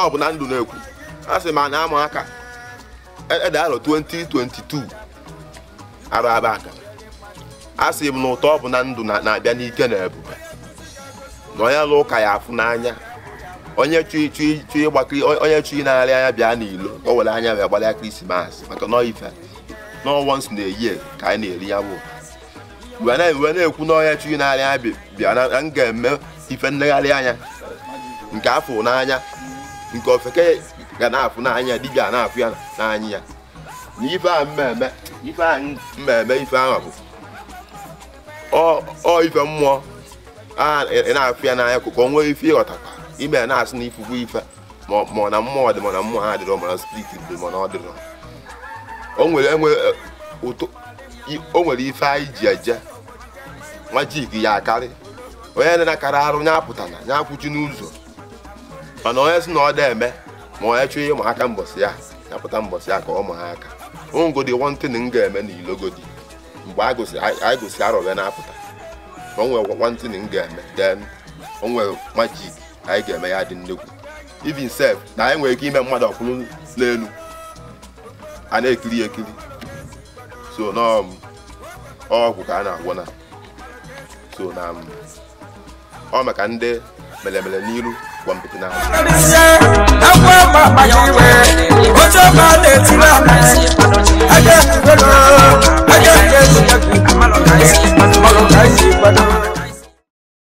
ọ bụ na ndụ na-ekwu a sị ma na ama aka ede arọ 2022 arụ aba aka a sị m na ụtọ ọ bụ na ndụ na- na-abịa n'ike na ebube na onye lụ ụka ya afụ n'anya onye chụ chụ chụ ịgbakiri onye chụ na-arị anya bịa n'ilo o were anya wee gbalịa krismas maka nọ ife nọ once na-eyi ka anyị na-eri ya bụ wee na- wee na-ekwu na onye chụ na-arị anya bi- bịa na na m ga-eme ife nlegharị anya nke afọ n'anya nke ofeke ga na-afụ n'anya dibịa na-afụ ya n'anya ya na ife a mmemme ife a mmemme ife ahụ bụ ọ ọ ife mmụọ a ị na-afụ ya n'anya ka o nwee ife ịghọtakwa ime ya na-asị na ifufu ife ma ọ- ma ọ na mmụọ dị ma na mmụọ ha dịrọ ma na spirit dị ma na ọ dịrọ o nwere enwe ụtọ i- o nwere ife anyị ji eje nwa jik ya akarị onye na-akara arụ nya apụtana nya akwụchi n'ụzọ mana onye si na ọ da eme ma onye chọọ ịma aka mbọsị ya ya pụta mbọsị ya ka ọ ma ha aka ongodi wantịn m ga-eme n'ilogodi mgbe anyị gosi anyị gosi arọ wee na-apụta ma o nwere wantịn m ga-eme then o nwere majik anyị ga-eme ya dị nnekwu even sef na anyị nwere ike ime mmadụ ọkwụrụ n'elu a na-ekiri ya ekiri so nọọ ọgwụ ka a na-agwọ na so na m, ọ maka ndị melemele n'iru gwa mpịtị na akwa gbagbaji iwe oche ọba na-etiri amaghị aja ekwugo aja nke egwu amalụ ka isi kwado